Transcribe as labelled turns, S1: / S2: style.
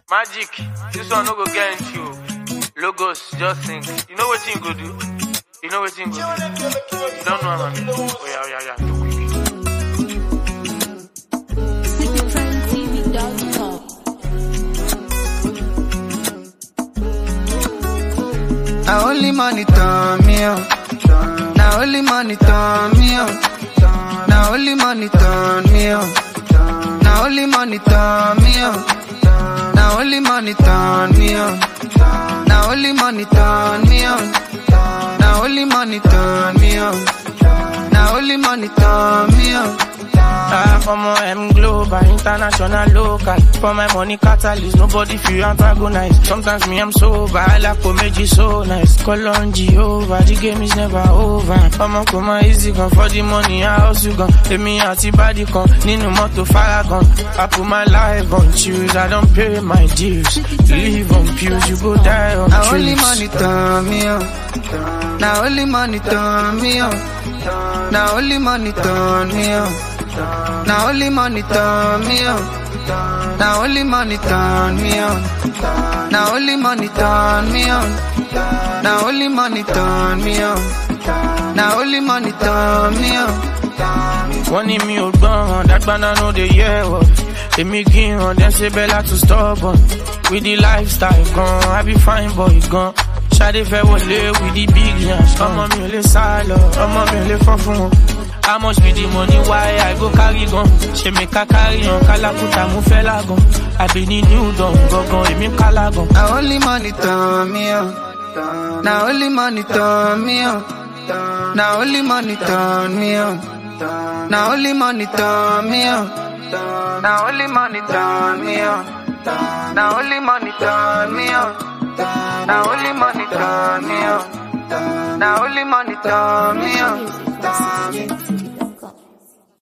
S1: Magic, this one no go get into you. Logos, just think. You know what you go do? You know what you go do? You don't know what I mean? Oh yeah, yeah, yeah.
S2: CityTrendTV.com.
S3: Now only money turn me on. Now only money turn me on. Now only money turn me on. Now only money turn me on. Now only money turn me on. Now only money turn me on. Now only money turn me on. Now only money turn me on.
S1: Ah, for my M global, international, local. For my money catalyst, nobody feel antagonize. Sometimes me I'm sober, I like comedy so nice. Call on Jehovah, the game is never over. I'ma come on easy gun for the money, I also gun. Let me out the body con, Nino moto faragon. I put my life on choose, I don't pay my dues. Live on pews, you go die on
S3: Now only
S1: trees.
S3: money turn me on. Now only money turn me on. Now only money turn me on. Now only money turn me on. Now only money turn me on. Now only money turn me on. Now only money turn me on. Now only money turn me on.
S1: wọ́n ní mi ò gbọ́ràn dágbáná no dey hear word èmi gíran dem ṣe bẹ́lá to stubborn with the lifestyle gan i be fine boy gan ṣadé fẹ́ wọlé with the big yans ọmọ mi ò lè sá lọ ọmọ mi ò lè fọ́ fún wọn. how much be the money why i go carry gan ṣe mi ká carry hàn kálákùtà mo fẹ́ lágan àbí ní new dawn gangan èmi kálá gan.
S3: Now only money turn me on. Now only money turn me on. Now only money turn me on. Now only money turn me on. Now only money turn me on. Now only money turn me on. Now only money turn me on. Now only money turn me on.